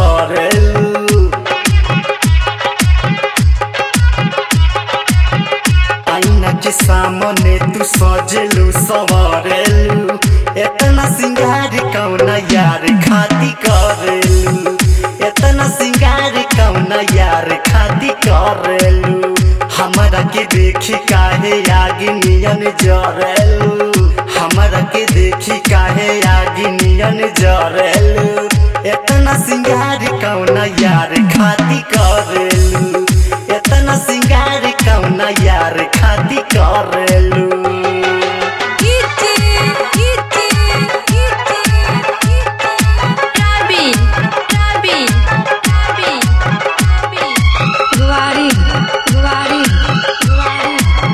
करेलू आईना के सामने तू सजेलू सवारेलू इतना सिंगार कौना यार खाती करेलू इतना सिंगार कौना यार खाती करेलू हमरा के देखी काहे आगे नियन जरेलू हमरा के देखी काहे आगे नियन जरेलू इतना सिंगार कौना यार खाती करेलू इतना सिंगार कौना यार खाती करेलू Kitty, kitty, kitty, Robin, Robin, Robin, Robin. Guwari, guwari, guwari.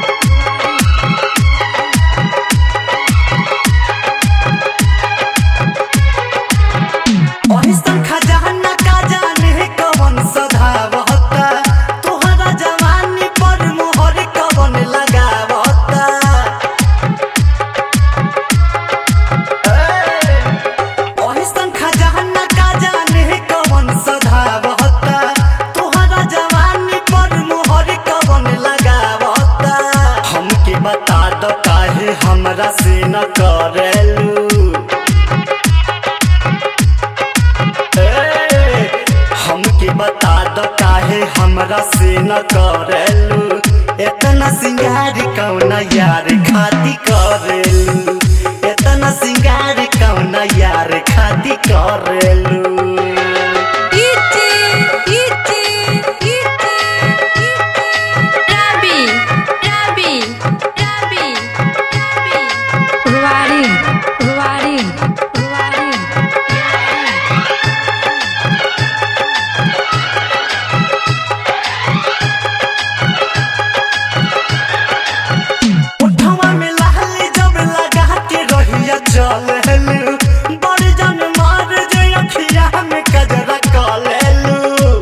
अहिसन खजाना का जाने कवन सधावता तोहरा जवानी पर मोहर कवन लगावता अहिसन खजाना का जाने कवन सधावता तोहरा जवानी पर मोहर कवन लगावता हमके बता दो काहे हमरा से न करेलू ए, हमके बता दो काहे हमरा से न करेलू इतना सिंगार कौना यार खाती करेलू इतना सिंगार कौना यार खाती करेलू Kitty, kitty, kitty, Robin, Robin, Robin, Robin. Guwari, guwari, guwari. उठवा में लहली जब लगा के रहिया चलेलू बड़ी जन मार जे अखिया में कजरा कलेलू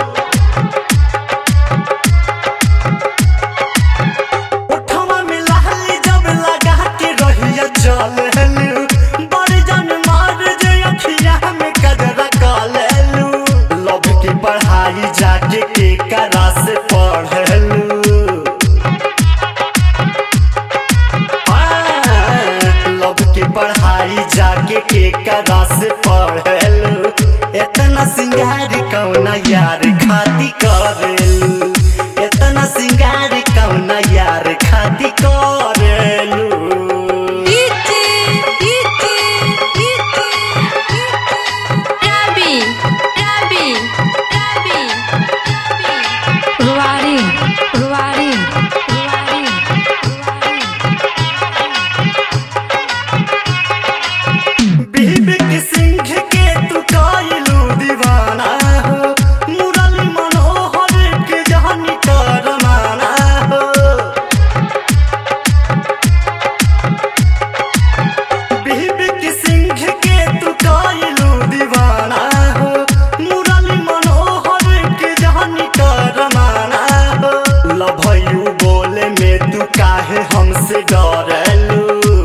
उठवा में लहली जब लगा के रहिया चलेलू बड़ी जन मार जे अखिया में कजरा कलेलू लव की पढ़ाई जाके के करा से पढ़ेलू लब के पढ़ाई जाके के करा से पढ़ेलू इतना सिंगार कौना यार खाती करेलू इतना सिंगार कौना यार खाती करेलू Kitty, kitty, kitty, Robin, Robin, Robin, Robin. Guwari, guwari, guwari, guwari. बीबी सिंह के तू कायलू दीवाना हो मुरली मनोहर के जहनी करमाना हो बीबी सिंह के तू कायलू दीवाना हो मुरली मनोहर के जहनी करमाना हो लभयू बोले में तू काहे हमसे डरेलू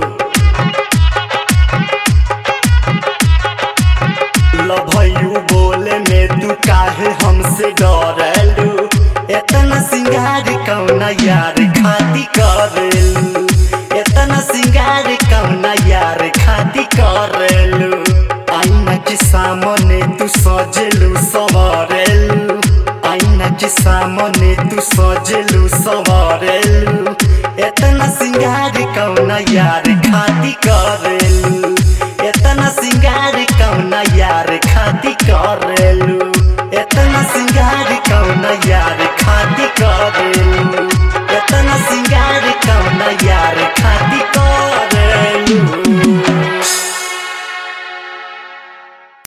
लभयू बोले में तू काहे हमसे डरेलू इतना सिंगार कौना यार खाती करेलू इतना सिंगार कौना यार खाती करेलू आईना के सामने तू सजेलू सवारेलू आईना के सामने तू सजेलू सवारेलू इतना सिंगार कौना यार खाती करेलू इतना सिंगार